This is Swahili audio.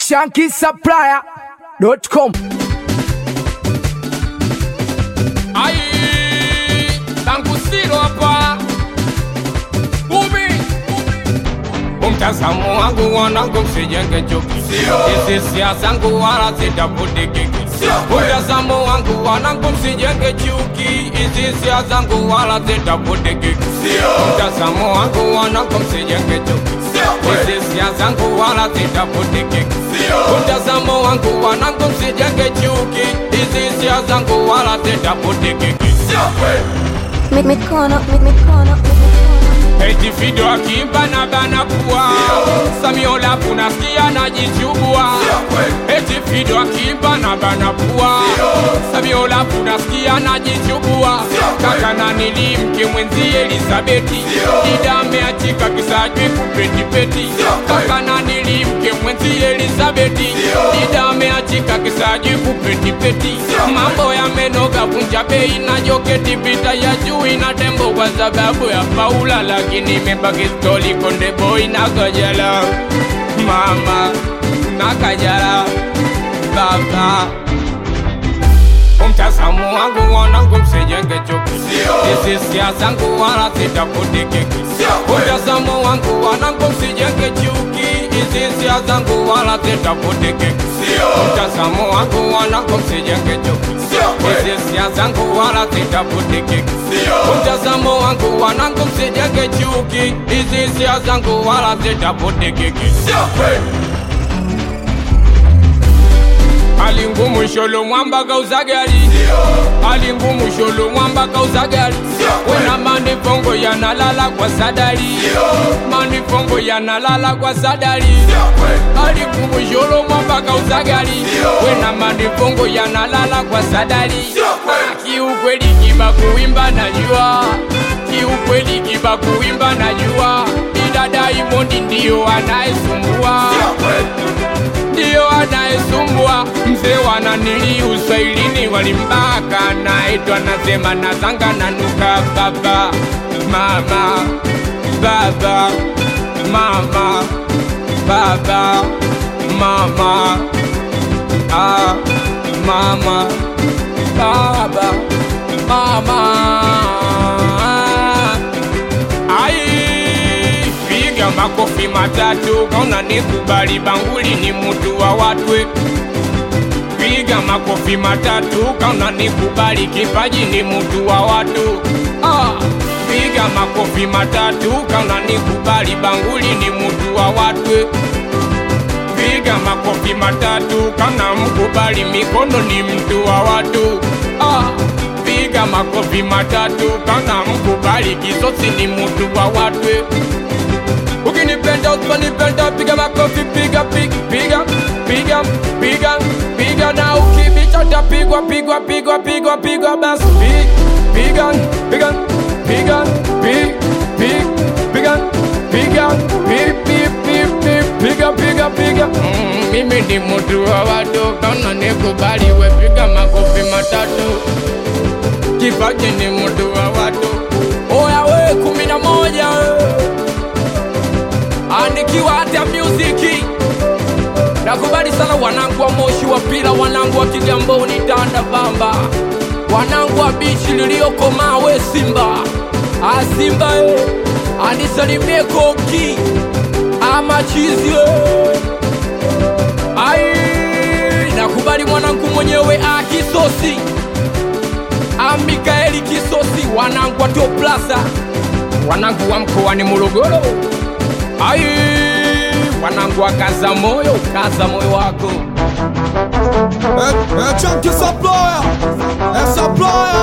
shankisupplier.com Ai, tangu silo hapa umi umtazamo wangu wanangu msijenge chuki hizi siasa zangu wala zitapudikiki umtazamo wangu wanangu msijenge chuki hizi siasa zangu wala zitapudikiki umtazamo wangu wanangu msijenge chuki hizi siasa zangu wala zitapudikiki umtazamo wangu wanangu msijenge chuki hizi siasa zangu wala zitapudikiki Mi- mikono mi- mikono mi- Eti video akimba na bana kuwa Samiola kunasikia najichubua Eti video akimba na bana kuwa Samiola kunasikia najichubua Kaka na nili mke mwenzi Elizabeti Dida ameachika kisajwi kupetipeti Kaka na nili mke mwenzi Elizabeti Dida ameachika kisajwi kupetipeti Mambo yamenoga vunja bei na joketi pita ya juu ina tembo kwa sababu ya Paula lakini imebaki stori konde boy na kajala mama na kajala baba umtazamo wangu wanangu msijenge chuki hizi siasa zangu wala zitapudikiki umtazamo wangu wanangu msijenge chuki hizi siasa zangu wala zitapudikiki umtazamo wangu wanangu msijenge chuki hizi siasa zangu wala zitapudikiki umtazamo wangu wanangu msijenge chuki hizi siasa zangu wala zitapudikiki hali ngumu sholo mwamba kauza gari hali ngumu sholo mwamba kauza gari wena manifongo yanalala kwa sadari manifongo yanalala kwa sadari hali ngumu sholo mwamba kauza gari wena manifongo yanalala kwa sadari kiukweli kiba kuimba najua kiukweli kiba kuimba najua idada imondi ndiyo anayesumbua ndiyo anayesumbua mzee wananili uswahilini walimbaka naitwa nasema nazanga nanuka baba mama baba mama baba mama ah, mama baba mama ai piga makofi matatu kauna nikubali banguli ni mutu wa watwe piga makofi matatu kauna nikubali kipaji ni mutu wa watu ah. piga makofi matatu kauna nikubali banguli ni mutu wa watwe piga makofi matatu kana mkubali mikono ni mtu wa watu ah. piga makofi matatu kana mkubali kisosi ni mtu wa watu ukinipenda usiponipenda piga makofi piga piga piga piga piga piga na ukibicha tapigwa pigwa pigwa pigwa pigwa basi pi- piga piga piga pi- pi- piga piga pi- pi- pi- pi- piga piga piga Mm, mimi ni mtu wa watu kana nikubali we piga makofi matatu kipaji ni mtu wa watu oya we kumi na moja we andikiwa hata muziki nakubali sana wanangu wa moshi wa pila wanangu wa kigamboni tanda vamba wanangu wa bichi liliokomaa we simba asimba e anisalimie koki amachizi e ai nakubali mwanangu mwenyewe akisosi amikaeli kisosi wanangu wa toplasa wanangu wa mkoani morogoro ai wanangu wa kaza moyo kaza moyo wako É, é Chunky Supplier, é Supplier.